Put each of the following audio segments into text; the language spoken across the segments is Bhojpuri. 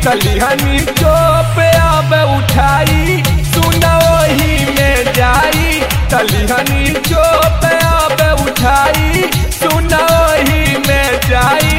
तलिहनी चोप अब उठाई सुना वही में जाई तलिहनी चोप अब उठाई सुना वही में जाई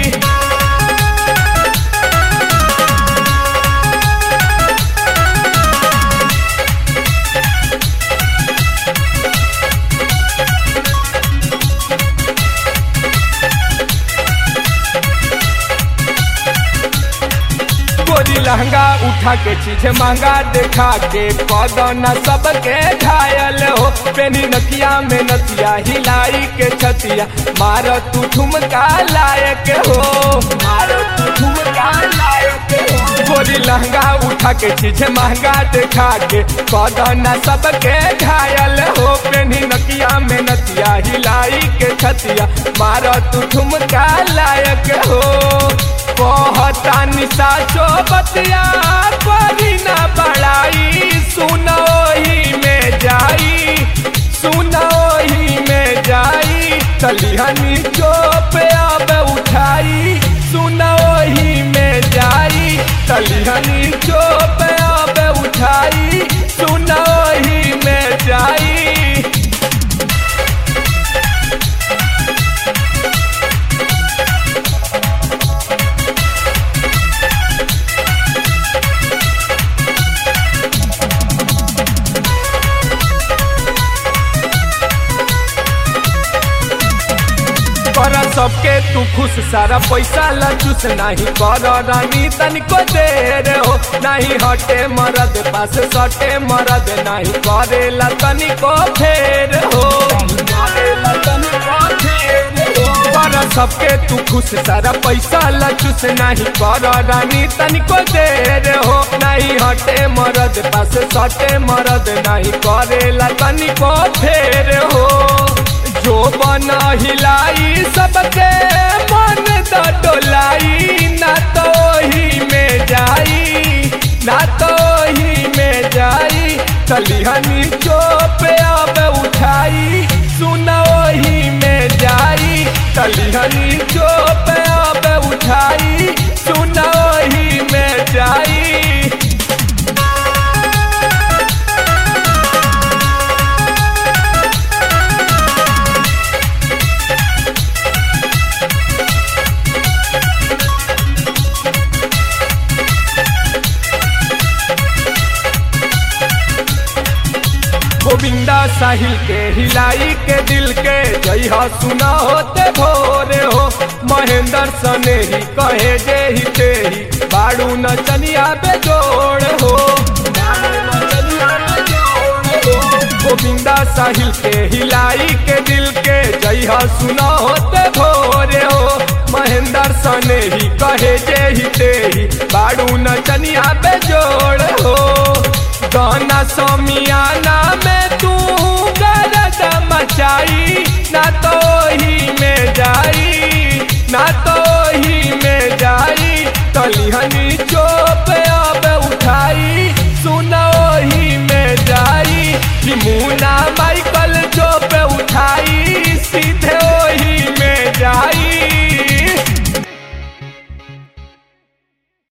गोरी लहंगा उठा के चीज महंगा देखा के कदना सबके घायल हो पेनी नकिया में नतिया हिलाई के छतिया मार तू ठुमका लायक हो मार तू ठुमका लायक हो गोरी लहंगा उठा के चीज महंगा देखा के कदना सबके घायल हो पेनी नकिया में नतिया हिलाई के छतिया मार तू ठुमका लायक हो कहता निशा चो बतिया करी ना बड़ाई सुनो ही में जाई सुनो ही में जाई तलिहनी चोप अब उठाई सुनो ही में जाई तलिहनी चोप अब उठाई सुनो ही में जाई कर सबके तू खुश सारा पैसा लचुस नहीं कर रानी तनिको देर हो नहीं हटे मरद पास सटे मरद नहीं करेला तनिको फेर हो कर सबके तू खुश सारा पैसा लचुस नहीं कर रानी तनिको देर हो नहीं हटे मरद पास सटे मरद नहीं करेला तनिको फेर हो जो बना हिलाई सबके मन तो डोलाई ना तो ही में जाई ना तो ही में जाई तलिहनी चोप अब उठाई सुना ही में जाई तलिहनी चोप अब उठाई सुना ही में जाई गोविंदा साहिल के हिलाई के दिल के जइहा सुना होते भोरे हो महेंद्र सने ही कहे जे ही ते ही बाड़ू नचनिया बेजोड़ हो गोविंदा साहिल के हिलाई के दिल के जइहा सुना होते भोरे हो महेंद्र सने ही कहे जे ही ते ही बाड़ू नचनिया बेजोड़ हो गाना समियाना में तू गरद मचाई ना तो ही में जाई ना तो ही में जाई तलिहन